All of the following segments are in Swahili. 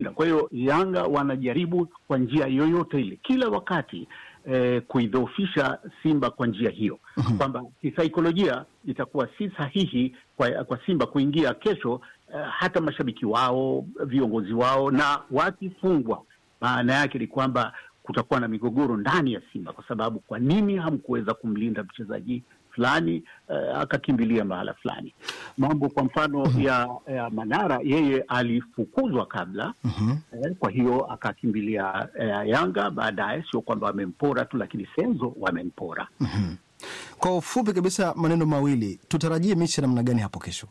kushinda. Kwa hiyo Yanga wanajaribu kwa njia yoyote ile kila wakati eh, kuidhoofisha Simba kwa njia hiyo kwamba kisaikolojia itakuwa si sahihi kwa, kwa Simba kuingia kesho eh, hata mashabiki wao, viongozi wao, na wakifungwa, maana yake ni kwamba kutakuwa na migogoro ndani ya Simba kwa sababu kwa nini hamkuweza kumlinda mchezaji fulani eh, akakimbilia mahala fulani. Mambo kwa mfano ya, ya Manara, yeye alifukuzwa kabla eh, kwa hiyo akakimbilia eh, Yanga baadaye. Sio kwamba wamempora tu, lakini Senzo wamempora. Kwa ufupi kabisa, maneno mawili, tutarajie mechi ya namna gani hapo kesho?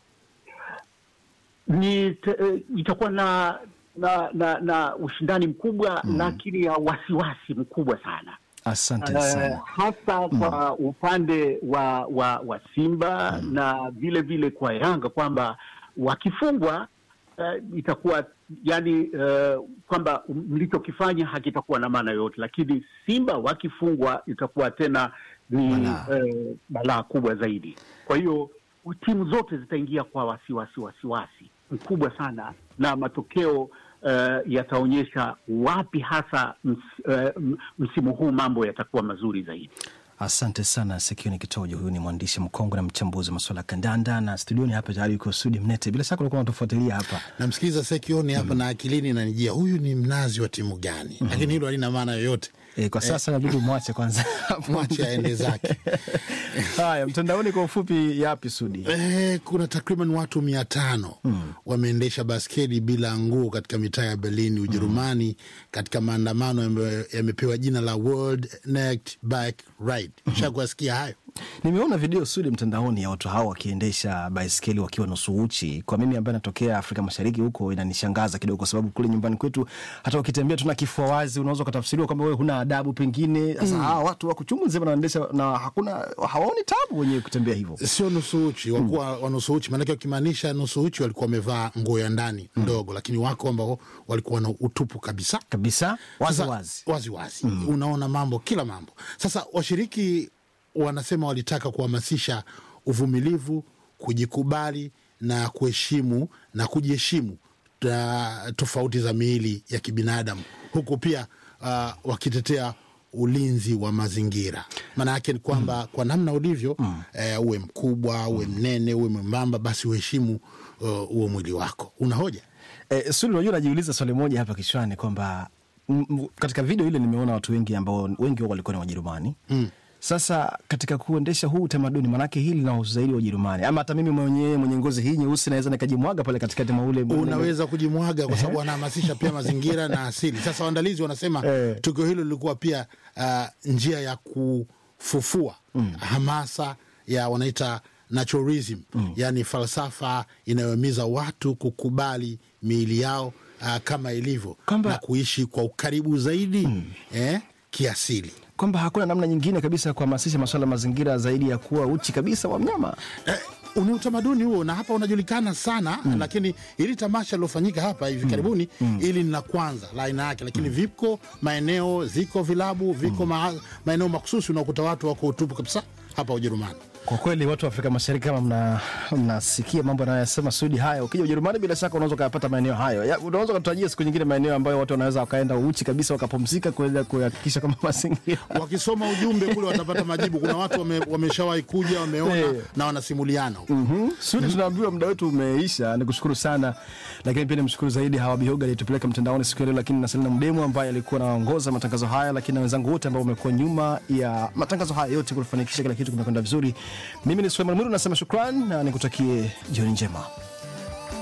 ni te, eh, itakuwa na na na, na ushindani mkubwa lakini ya wasiwasi mkubwa sana Asante Eh, sana. hasa kwa upande wa wa, wa Simba na vile vile kwa Yanga kwamba wakifungwa eh, itakuwa yani eh, kwamba mlichokifanya hakitakuwa na maana yoyote, lakini Simba wakifungwa itakuwa tena ni Balaa. eh, balaa kubwa zaidi. Kwa hiyo timu zote zitaingia kwa wasiwasi wasiwasi mkubwa sana, na matokeo eh, yataonyesha wapi hasa ms, eh, m- msimu huu mambo yatakuwa mazuri zaidi. Asante sana Sekioni Kitojo. Huyu ni mwandishi mkongwe na mchambuzi wa masuala ya kandanda, na studioni hapa tayari yuko Sudi Mnete. Bila shaka ulikuwa unatufuatilia hapa. namsikiliza Sekioni hapa na akilini nanijia huyu ni mnazi wa timu gani? Lakini hilo halina maana yoyote, E, kwa sasa inabidi umwache kwanza mwache aende zake. Haya, mtandaoni kwa ufupi, yapi Sudi? Eh, kuna takriban watu mia tano wameendesha basketi bila nguo katika mitaa ya Berlin, Ujerumani, katika maandamano ambayo yamepewa jina la World Naked Bike Ride. Shakuwasikia hayo? Nimeona video Sudi mtandaoni ya watu hao wakiendesha baiskeli wakiwa nusu uchi. Kwa mimi ambaye natokea Afrika Mashariki huko, inanishangaza kidogo, kwa sababu kule nyumbani kwetu hata ukitembea tuna kifua wazi, unaweza ukatafsiriwa kwamba wewe huna adabu pengine. Sasa hawa watu wako chungu nzima wanaendesha na hakuna hawaoni tabu wenyewe kutembea hivyo. Sio nusu uchi, wakuwa wa nusu uchi, maanake wakimaanisha nusu uchi walikuwa wamevaa nguo ya ndani ndogo, lakini wako ambao walikuwa na utupu kabisa Kabisa wazi Sasa, wazi. wazi, wazi. Unaona mambo kila mambo. Sasa washiriki wanasema walitaka kuhamasisha uvumilivu, kujikubali na kuheshimu na kujiheshimu ta- tofauti za miili ya kibinadamu, huku pia uh, wakitetea ulinzi wa mazingira. Maana yake ni kwamba kwa namna ulivyo eh, uwe mkubwa, uwe mnene, uwe mwembamba, basi uheshimu uh, huo mwili wako. Una hoja? Eh, Sudi, unajua najiuliza swali moja hapa kichwani kwamba m- m- katika video ile nimeona watu wengi ambao wengi wao walikuwa ni Wajerumani mm. Sasa katika kuendesha huu utamaduni, manake hili linahusu zaidi Wajerumani, ama hata mimi mwenyewe mwenye ngozi hii nyeusi naweza nikajimwaga pale katikati mwa ule unaweza kujimwaga kwa sababu wanahamasisha pia mazingira na asili. Sasa waandalizi wanasema Eh. tukio hilo lilikuwa pia uh, njia ya kufufua hamasa ya wanaita naturalism, yaani falsafa inayohimiza watu kukubali miili yao uh, kama ilivyo Kwamba- na kuishi kwa ukaribu zaidi eh, kiasili. kwamba hakuna namna nyingine kabisa ya kuhamasisha masuala ya mazingira zaidi ya kuwa uchi kabisa wa mnyama. Eh, ni utamaduni huo na hapa unajulikana sana lakini ili tamasha lilofanyika hapa hivi karibuni ili ni la kwanza la aina yake, lakini viko maeneo, ziko vilabu, viko ma, maeneo makususi unakuta watu wako utupu kabisa hapa Ujerumani. Kwa kweli watu wa Afrika Mashariki kama mna- mnasikia mambo anayoyasema Sudi haya, ukija Ujerumani bila shaka unaweza ukayapata maeneo hayo. Ya, Unaweza ukatarajia siku nyingine maeneo ambayo watu wanaweza wakaenda uchi kabisa wakapumzika kuweza kuhakikisha kama mazingira Wakisoma ujumbe kule watapata majibu. Kuna watu wame, wameshawahi kuja wameona Eh. na wanasimuliana huko. Mhm. Sudi, tunaambiwa muda wetu umeisha. Nikushukuru sana, lakini pia nimshukuru zaidi Hawa Bihoga aliyetupeleka mtandaoni siku ya leo, lakini na Selina Mdemu ambaye alikuwa anaongoza matangazo haya, lakini na wenzangu wote ambao wamekuwa nyuma ya matangazo haya yote kufanikisha kila kitu kimekwenda vizuri. Mimi ni Suleiman Mwiru nasema shukran na nikutakie jioni njema.